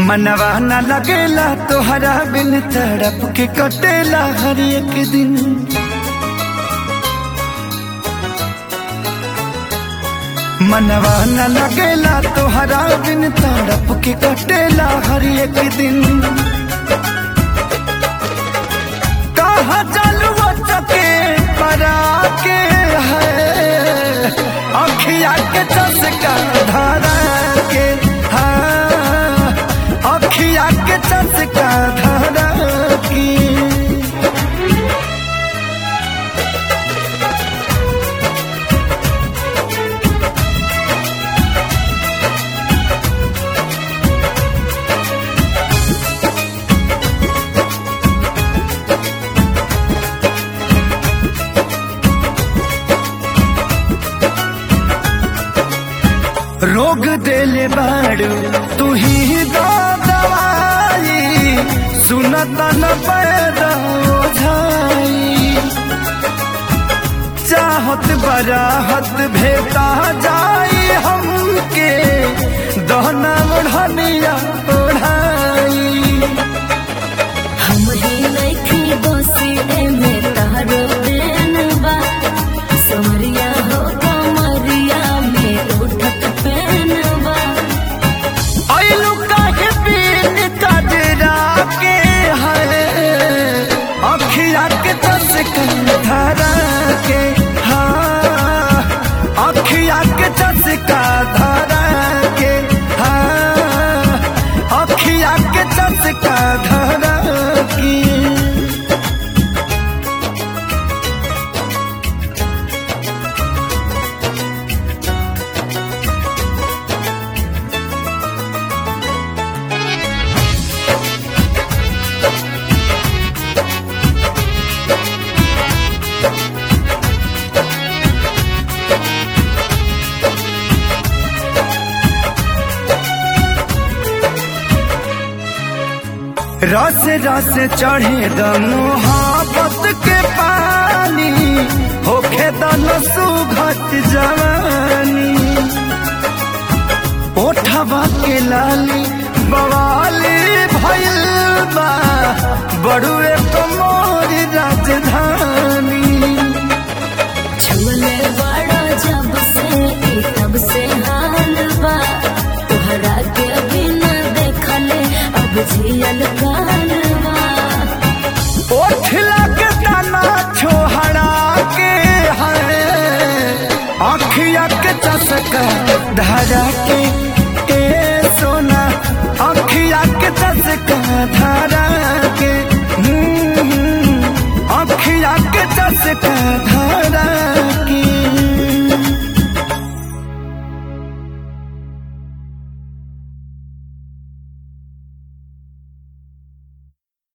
मनवा न लगेला तोहरा बिन तड़प के कटेला हर एक दिन मनवा न लगेला तोहरा बिन तड़प के कटेला हर एक दिन कहा चलू चके परा के है अखिया के चसका धारा के हाँ अखिया के चसका धारा की रोग देले बाड़ू तू ही दो दवाई सुनत न पैदा ओझाई चाहत बराहत भेटा जाई हमके दहना ओढ़निया ओढ़ाई हम ही लइकी बसी एमे तारो देन बा समरिया हो कमरिया में उठत पेन बा ऐलू काहे बिन कजरा के है अखिया के चसका धारा के हाँ अखिया के चसका धारा के हाँ अखिया के चसका धारा की रस रस चढ़े द मोहब्बत के पानी होखे दन सुघट जवानी ओठवा के लाली बवाली भइल बा बड़ुए तो मोर राजधानी छुले बड़ा जब से ई तब से हाल बा तोहरा के बिना देखले अब जियल काल बा ओठ लग तना छोहरा के है अखिया के चसका धरा के ए सोना अखिया के चसका धरा के हम्म, अखिया के चसका धरा